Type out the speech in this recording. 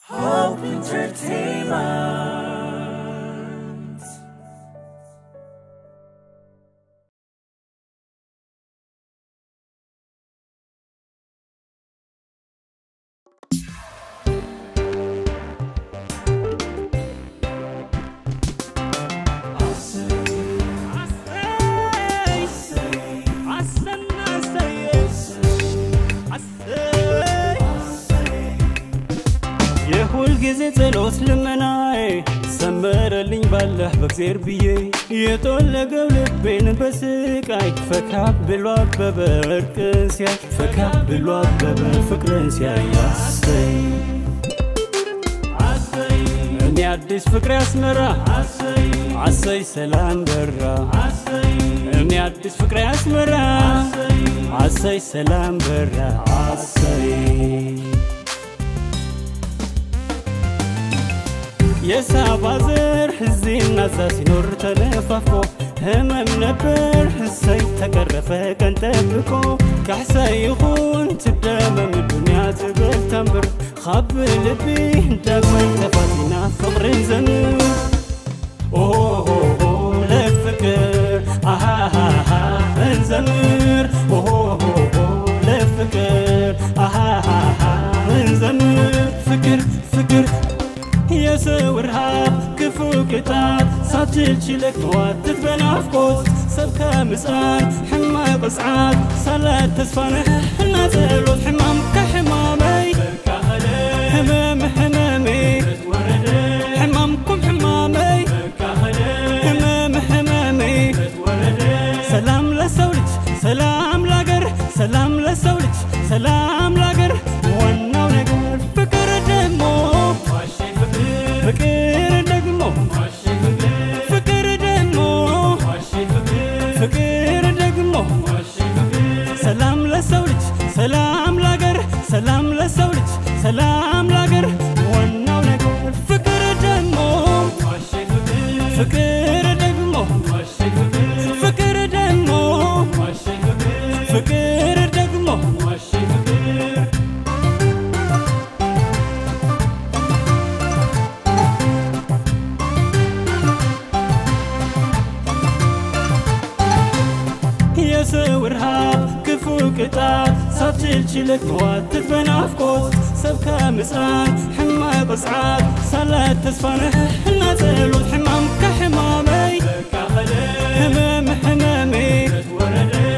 Hope Entertainment. የሁል ጊዜ ጸሎት ልመናዬ ሰመረልኝ ባለህ በእግዜር ብዬ የጦለገው ልቤን በስቃይ ፈካ ብሎ አበበ እርቅን ሲያይ ፈካ ብሎ አበበ ፍቅርን ሲያይ አሰይ እኔ አዲስ ፍቅር ያስመራ አሰይ ሰላም በራ እኔ አዲስ ፍቅር ያስመራ አሰይ ሰላም በራ አሰይ የሳባ ዘር እዚህና እዛ ሲኖር ተለፋፎ ህመም ነበር እሰይ ተቀረፈ ቀን ጠብቆ ካሕሳይ ይኹን ትደመም ዱንያ ትበል ተንብር ካብ ልቢ ዳግመይ ተፋቲና ፍቕርን ዘምር ኦሆሆ ለፍቅር አሃሃሃ እንዘምር ኦሆሆ ለፍቅር አሃሃሃ እንዘምር ፍቅር ፍቅር የሰው ረሃብ ክፉ ቅጣት ሳትችል ችለክ መዋትት በናፍቆት ሰብ ከምፅኣን ሕማቅ ቅፅዓት ሳላት ተስፋንሕ እና ጸሎት ሕማም ከሕማመይ ህመም ሕመመይ ሕማምኩም ሕማመይ ህመም ሕመመይ ሰላም ለሰው ልጅ ሰላም ላገር ሰላም ለሰው ልጅ ሰላም ላገር ዋናው ነገር ፍቅር ደግሞ ፍቅር ደግሞ ፍቅር ደግሞ ፍቅር ደግሞ ሰላም ለሰው ልጅ ሰላም ላገር ሰላም ለሰው ልጅ ሰላም ላገር ዋናው ነገር ፍቅር ደግሞ ፍቅር ደግሞ ፍቅር ደግሞ ፍቅር ደግሞ የሰው ረሃብ ክፉ ቅጣት ሳትችል ችለክ መዋትት በናፍቆት ሰብ ከምፅኣን ሕማቅ ቅፅዓት ሳላት ተስፋንሕ እና ጸሎት ሕማም ከሕማመይ ህመም ሕመመይ